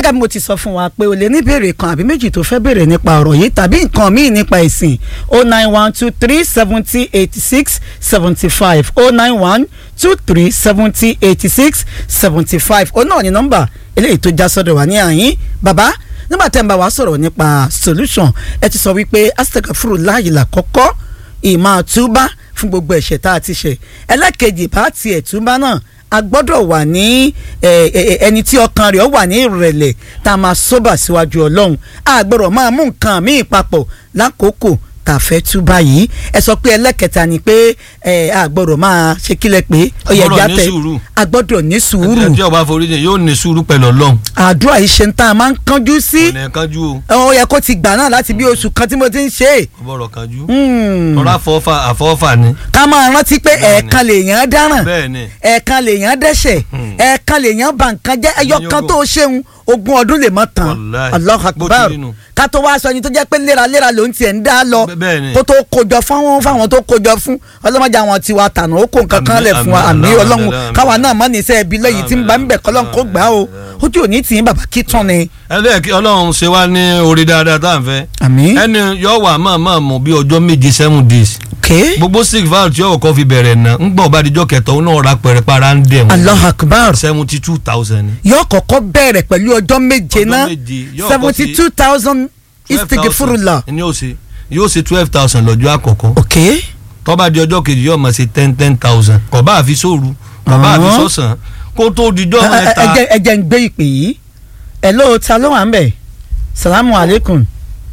gẹ́gẹ́ bí mo ti sọ fún wa pé o lè ní béèrè kan àbí méjì tó fẹ́ béèrè nípa ọ̀rọ̀ yìí tàbí nǹkan míì nípa ìsìn o nine one two three seventy eighty six seventy five o nine one two three seventy eighty six seventy five o náà ní nọ́mbà eléyìí tó já sọ́dọ̀ wá ní àyín bàbá nígbà tẹ́ ń bá wa sọ̀rọ̀ nípa solution ẹ ti sọ wípé astagfuru láàyè làkọ́kọ́ ìmọ̀ àtúbá fún gbogbo ẹ̀ṣẹ̀ tá a ti ṣẹ̀ ẹlẹ́kejì bá tiẹ̀ túbá náà a gbọ́dọ̀ wà ní ẹni tí ọkàn rẹ̀ wà ní ìrẹ̀lẹ̀ tá a máa sóbà síwájú ọlọ́run a gbọ́dọ̀ máa mú nǹkan míì papọ̀ lákòókò tá a fẹ́ túbá yìí ẹ sọ pé ẹlẹ́kẹta ni pé ẹ a gbọ́dọ̀ máa ṣe kílẹ̀ pé ó yẹ gbọ́dọ̀ ẹja ní tẹ sùúrù. a gbọ́dọ̀ ní sùúrù ẹni tí ọba forí jìn yóò ní sùúrù pẹ̀lú ọlọ́run àdúrà yìí ṣe ń tá a máa ń kánjú sí kò ní kánjú o ó yẹ kó ti gbà náà láti bí oṣù kan tí mo ti ń ṣe é. kò bọ̀rọ̀ kánjú Hmm. ọ̀rọ̀ àfọwọ́fà àfọwọ́fà ni ká máa rántí pé Bẹ́ẹ̀ni. ẹ̀ẹ̀kan lèèyàn dáràn bẹ́ẹ̀ ni ẹ̀ẹ̀kan lèèyàn dẹ́ṣẹ̀ Hmm. ẹ̀ẹ̀kan lèèyàn bà nǹkan jẹ́ ẹyọ Ìyẹn kan ogún. tó ṣeun ogún ọdún lè mọ́ tán Wàláhì. Allahu Bó ti Akbar rí nù. ká tó wá sọ ẹni tó jẹ́ pé léraléra ló ń tiẹ̀ ń dá lọ Bẹ́- bẹ́ẹ̀ ni. kó tó kójọ fáwọn fáwọn tó kójọ fún ọlọ́mọdé àwọn tiwa tànà ó kó nǹkan kan Àmín, lẹ̀ fún wa àmín, àmì àmín, ọlọ́run àmín, káwa àmín. náà mọ́ níṣẹ́ ibi lẹ́yìn tí ń bá ń bẹ̀ kọ́lọ́n kó gbà ó ojú òní tì í bàbá kí tán ni. ẹlẹ́ẹ̀kí ọlọ́run ṣe wá ní orí dáadáa tá à ń fẹ́ àmín ẹni yóò wà máa máa mú bí ọjọ́ méje seven days ké gbogbo sick valve tí ọkọ̀ fi bẹ̀rẹ̀ náà ń gbọ̀n bá dijọ́ kẹtọ́ òun náà ra pẹ̀rẹ̀ para ń dẹ̀ Allahu Akbar seventy two thousand yóò kọ́kọ́ bẹ̀rẹ̀ pẹ̀lú ọjọ́ méje Ọjọ́ náà méje, yóò kọ́ seventy sí two thousand istigifurula. ni yóò ṣe yóò ṣe twelve thousand lọ́jọ́ àkọ́kọ́ ok tó bá di ọjọ́ kejì yóò máa ṣe ten ten thousand kò bá àfi sóòru kò bá àfi Ọ̀hún. sọ́sàn kó tó dijọ́ ẹ ẹ- mẹ́ta ẹ jẹ́- ẹ jẹ́ ń gbé ìpè yìí ẹ ló ta ló wà ń bẹ̀ salamu aleykum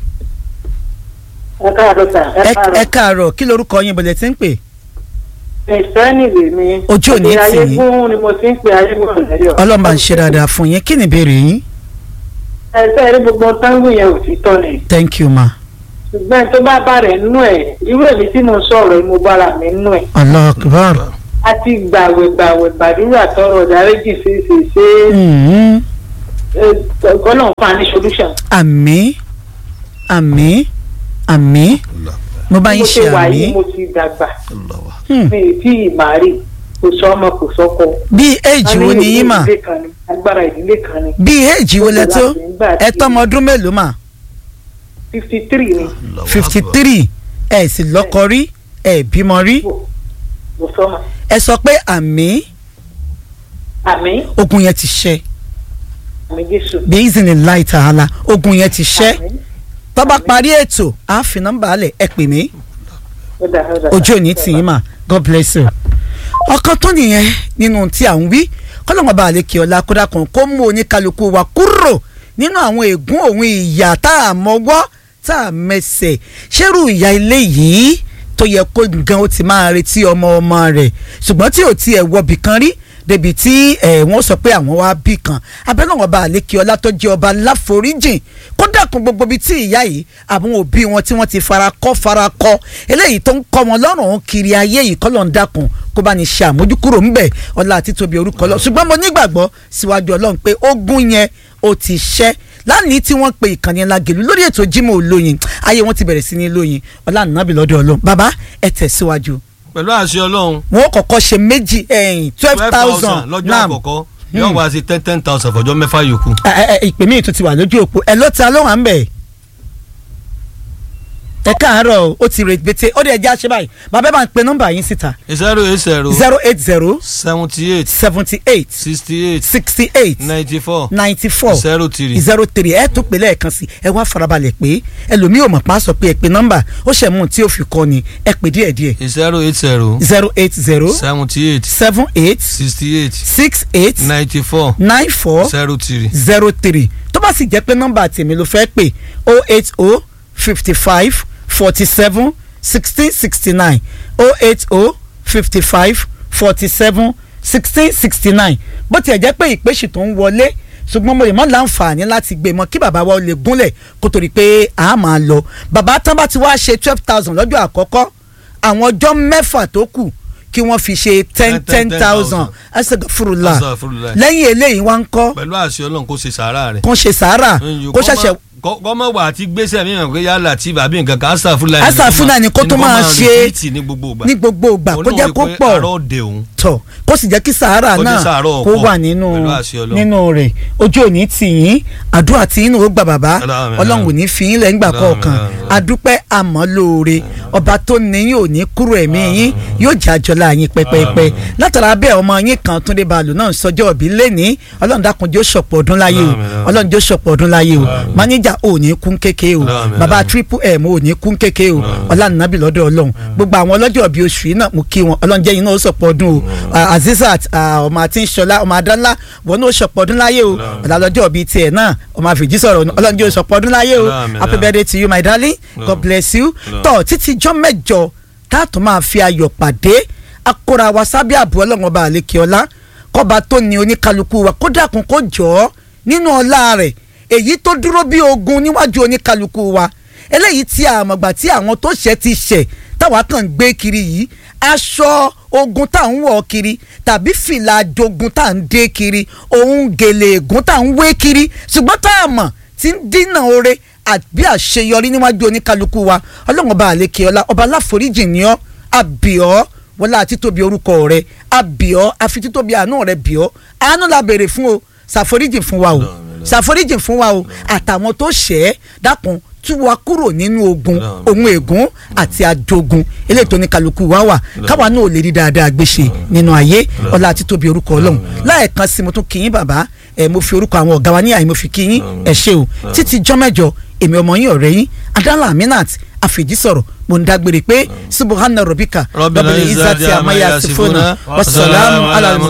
ẹ káàárọ̀ sà ẹ ẹ ẹ káàárọ̀ káàárọ̀ kí lorúkọ yín bọ̀lẹ̀ tí ń pè ìfẹ́ nìwé mi Ojú ò ní Èdè tì yín. ayégún ni mo ti ń pe ayégún lẹ́yọ̀ ọlọ́mọba ń ṣe dáadáa fún yín kí ni ìbéèrè yín ẹ sẹ́ẹ̀rí gbogbo táǹgù yẹn ò ti tọ́ ni thank you ma ṣùgbọ́n tó bá bá rẹ̀ nínú ẹ̀ irú èmi tí mo sọ̀rọ̀ yìí mo bára mi nínú ẹ̀ Allahu Akbar a ti gbàwẹ̀ gbàwẹ̀ gbàdúrà tọrọ dáréjì ṣe ṣe ṣe Mhm. ọ̀gọ́nà fún ani solution àmín àmín àmín mo bá yín mo ṣe ṣe wà àmín yìí mo ti dàgbà Hmm. mi ì tí ì máa rí kò sọ ọmọ kò sọkọ. bí éèjì wo ni yín mà ìdílé kan ni agbára ìdílé kan ni bí éèjì wo lẹ tó ẹ tọ́mọ ọdún mélòó mà fifty three ni fifty three ẹ sì lọ́kọ rí ẹ bímọ rí mo sọ ma ẹ sọ pé àmín àmì ogun yẹn ti ṣẹ àmì jésù. bí ìzìnì láì tààlà ogun yẹn ti ṣẹ Àmín. tó bá parí ètò á fi nọ́mbà alẹ̀ ẹ pè mí Ó dà, ó dà. ojú òní tì í mà god bless you. ọkàn tó nìyẹn nínú tí à ń wí kọ́lọ́mọ bá àlekè ọ̀la kódà kan kó mú oníkálukú wa kúrò nínú àwọn ègún òun ìyà tá a mọ́wọ́ tá a mẹsẹ̀ ṣérù ìyá ilé yìí tó yẹ kó gan ó ti máa retí ọmọ ọmọ rẹ̀ ṣùgbọ́n tí ò tiẹ̀ wọbì kan rí débi tí ẹ wọ́n sọ pé àwọn wá bí kan abẹ́lẹ́ wọn bá àlékè ọlá tó jẹ́ ọba láforíjìn kó dàkún gbogbo ibi tí ìyá yìí àwọn òbí wọn tí wọ́n ti fara kọ́ fara kọ́ eléyìí tó ń kọ́ wọn lọ́rùn kiri ayé yìí kọ́ lọ́n dàkún kó bá ní ṣe àmójúkúrò ńbẹ̀ ọlá àti tóbi orúkọ lọ ṣùgbọ́n mo nígbàgbọ́ síwájú ọlọ́run pé ogun yẹn ó ti ṣẹ́ lánìí tí wọ́n pe ìkànnì Lágelú lórí ètò Jímọ̀ Olóyin ayé wọn ti bẹ̀rẹ̀ sí ní lóyin ọlá nàbì lọ́dọ̀ ọlọ́run bàbá ẹ tẹ̀síwájú pẹ̀lú àṣẹ ọlọ́run wọn ó kọ́kọ́ ṣe méjì twelve thousand lọ́jọ́ àkọ́kọ́ yóò wá sí ten ten thousand fọjọ́ mẹ́fà yòókù. ìpè míì tún ti wà lójú òpó ẹ ló ta ló wà ń bẹ̀ ẹ káàárọ̀ o, ó ti rèébété ó dẹ̀ jẹ́ àṣẹ báyìí bàbá ẹ bá ń pe nọ́mbà yín síta zero eight zero zero eight zero seventy eight seventy eight sixty eight sixty eight ninety four ninety four zero three zero three ẹ tún pè lẹ́ẹ̀kan sí ẹ wá farabalẹ̀ pé ẹlòmíì ò mọ̀ pa á sọ pé ẹ pe nọ́mbà ó ṣẹ̀ mú un tí ó fi kọ́ ni ẹ pè díẹ̀ díẹ̀ zero eight zero zero eight zero seventy eight seven eight sixty eight six eight ninety four nine four zero three zero three tó bá sì jẹ́ pé nọ́mbà tèmi ló fẹ́ pè o eight o fifty five forty seven sixteen sixty nine o eight o fifty five forty seven sixteen sixty nine bó tiẹ̀ jẹ́ pé ìpèsè tó ń wọlé ṣùgbọ́n mo lè mọ́ láǹfààní láti gbé mọ́ kí bàbá wa ó lè gúnlẹ̀ kó torí pé a máa lọ bàbá tán bá ti wá ṣe twelve thousand lọ́jọ́ àkọ́kọ́ àwọn ọjọ́ mẹ́fà tó kù kí wọ́n fi ṣe ten ten thousand ẹsẹ̀ fúrúlà Astaghfirullah. lẹ́yìn eléyìí wá ń kọ́ pẹ̀lú àṣẹ ọlọ́run kó ṣe sàárà rẹ̀ kó ṣe sàárà Mm, kó kó ṣẹ̀ṣẹ̀ má- kọ́mọ wà àti gbèsè mi hàn pé yálà tí bàbí nǹkan kan ásà fúlàní Asa Fulani kó tó máa ṣe ní gbogbo ìgbà ní gbogbo ìgbà kó jẹ́ kó Olóhùn pọ̀ pé àárọ̀ òde òun tọ̀ kó sì jẹ́ kí sahara Kó ní náà Sàárà kó ọ̀pọ̀ wà nínú pẹ̀lú àṣẹ Ọlọ́run. nínú rẹ̀ ojú òní tì yín àdúrà tí inú ó gbà bàbá Àmín. ọlọ́run ò ní fi yín lẹ́yìn gbà Àmín. kọ̀ọ̀kan Àmín. adúpẹ́ àmọ́ lóore ọba tó ní yín ò ní kúrò ẹ̀mí yín yóò jẹ́ àjọlá yín pẹ́pẹ́pẹ́ látara bẹ́ẹ̀ ọmọ yín kan Túndé Balù náà ń sọjọ́ òbí lẹ́ni ọlọ́run dákun jẹ́ ó ṣọ̀pọ̀ ọdún láyé o Àmín. ọlọ́run jẹ́ ó ṣọ̀pọ̀ ọdún láyé o máníjà ò ní kún kéke o Àmín. bàbá triple m ò ní kún kéke o ọlànàbì lọ́dọ̀ ọlọ́run gbogbo àwọn ọlọ́jọ́ bíi oṣù yìí náà mo kí wọn ọlọ́run jẹ́ yín náà ó sọ̀pọ̀ ọdún o Ah, Azizat ah, ọmọ àti ìṣọlá ọmọ adánlá wọn náà ó sọ̀pọ̀ ọdún láyé o ọ̀làlọ́jọ́ bíi tiẹ̀ náà ọmọ àfìjí sọ̀rọ̀ ọlọ́run jẹ́ ó sọ̀pọ̀ ọdún láyé o Àmín. happy birthday to you my darling God bless you tọ́ títí jọ́ mẹ́jọ táàtò máa fi ayọ̀ pàdé akóra wa sábẹ́ àbú ọlọ́run ọba àlekè ọlá kọ́ba tó ní oníkálukú wa kó dákun kó jọ ọ́ nínú ọlá rẹ̀ èyí tó dúró bí ogun níwájú oníkálukú wa eléyìí tí a mọ̀gbà tí àwọn tó ṣẹ̀ ti ṣẹ̀ táwa kàn ń gbé kiri yìí aṣọ ogun tá à ń wọ̀ kiri tàbí fìlà jogun tá à ń dé kiri òun gèlè ègún tá à ń wé kiri ṣùgbọ́n tá a mọ̀ tí ń dínà oore àbí àṣeyọrí níwájú oníkálukú wa ọlọ́run ọba àlekè ọlá ọba aláforíjì ni ọ́ àbíọ́ wọlé àti tóbi orúkọ rẹ àbíọ́ àfi títóbi àánú rẹ bíọ́ àánú la béèrè fún o ṣàforíjì fún wa o ṣàforíjì fún wa o àtàwọn tó ṣẹ̀ ẹ́ dákun tú wa kúrò nínú ogun ohun ègún àti àjogun eléyìí tó ní kálukú wa wà káwa náà ò lè rí dáadáa gbéṣe nínú ayé ọlá àti tóbi orúkọ ọlọ́run láẹ̀kan sí mo tún kí yín bàbá ẹ mo fi orúkọ àwọn ọ̀gá wa ní àyè mo fi kí yín ẹ ṣé o títí jọ́mẹ́jọ èmi ọmọ yín ọ̀rẹ́ yín adala aminat àfèjì sọ̀rọ̀ mo ń dágbére pé subuhana robika Rabbil izzati amma yasifuna wasalaamu ala